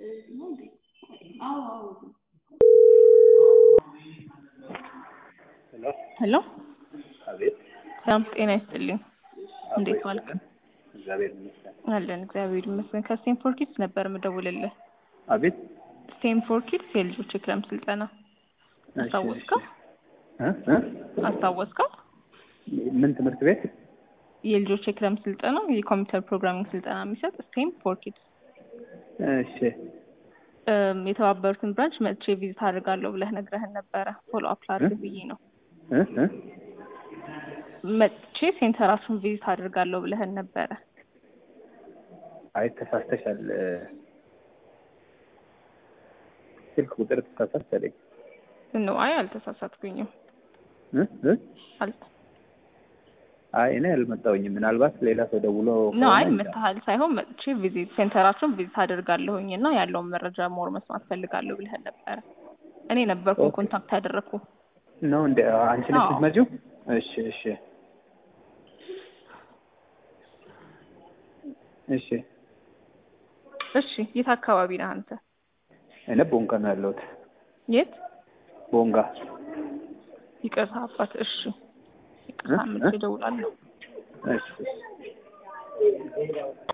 ሄሎ አቤት ሰላም ጤና ይስጥልኝ። እንዴት ዋልክ? እግዚአብሔር ይመስገን። አለን እግዚአብሔር ይመስገን። ከስቴንፎርድ ኪድስ ነበር የምደውልልህ። አቤት ስቴንፎርድ ኪድስ የልጆች የክረምት ስልጠና አስታወስከው? እ እ አስታወስከው? ምን ትምህርት ቤት? የልጆች የክረምት ስልጠና የኮምፒውተር ፕሮግራሚንግ ስልጠና የሚሰጥ ስቴንፎርድ ኪድስ እሺ እም፣ የተባበሩትን ብራንች መጥቼ ቪዚት አድርጋለሁ ብለህ ነግረህን ነበረ። ፎሎ አፕ ላድርግ ብዬ ነው። እ እ መጥቼ ሴንተራችሁን ቪዚት አድርጋለሁ ብለህን ነበረ። አይ ተሳስተሻል። ስልክ ቁጥር ተሳሳተለኝ። ነው አይ አልተሳሳትኩኝም። እ እ አል አይ እኔ አልመጣሁኝም። ምናልባት ሌላ ሰው ደውሎ ነው አይ ከሆነ መታሃል ሳይሆን መጥቼ ቪዚት ሴንተራችሁን ቪዚት አድርጋለሁኝ እና ያለውን መረጃ ሞር መስማት ፈልጋለሁ ብለህን ነበረ። እኔ ነበርኩ ኦኬ። ኮንታክት ያደረግኩ። ነው እንደ አንቺ ነሽ አዎ። የምትመጪው? እሺ እሺ እሺ እሺ የት አካባቢ ነህ አንተ? እኔ ቦንጋ ነው ያለሁት። የት? ቦንጋ ይቅርታ አባት። እሺ ይቅርታ እ? መጥቼ እ? እደውላለሁ። እሺ እሺ